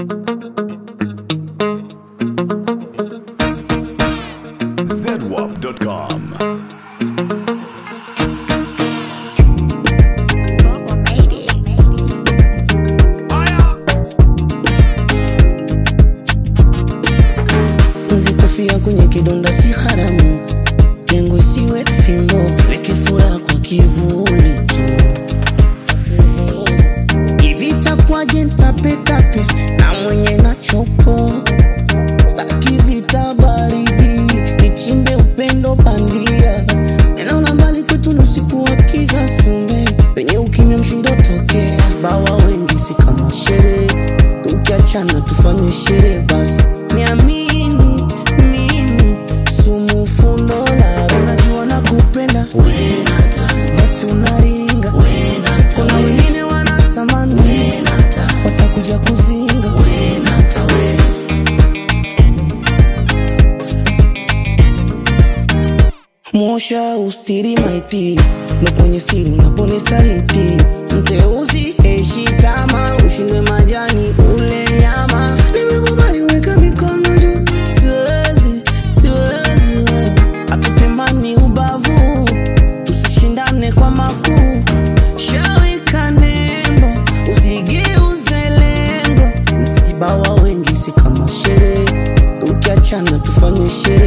zedwap.com. Kufia kwenye kidonda si haramu, lengo isiwe fimbo, siweke furaha kwa kivuli tu. Hivi takwaje ntapetape na mwenye nachopo, staki vita baridi, nichimbe upendo bandia, eneo la mbali kwetu ni usiku wa kiza sume, penye ukimya mshindo toke, bawa wengi si kama sherehe, tukiachana tufanye sherehe basi, niamini mimi sumu fundo la unajua nakupenda wenata basi unaringa wenata kuna wengine wanatamani wenata watakuja kuzinga wenata we Mosha ustiri maiti ndo kwenye siri unapone saliti mteuzi heshi tama ushindwe majani ule nyama nimekubali weka mikono juu siwezi siwezi we. atupimani ubavu tusishindane kwa makuu shawika nembo usigeuze lengo msiba wa wengi si kama sherehe tukiachana tufanye sherehe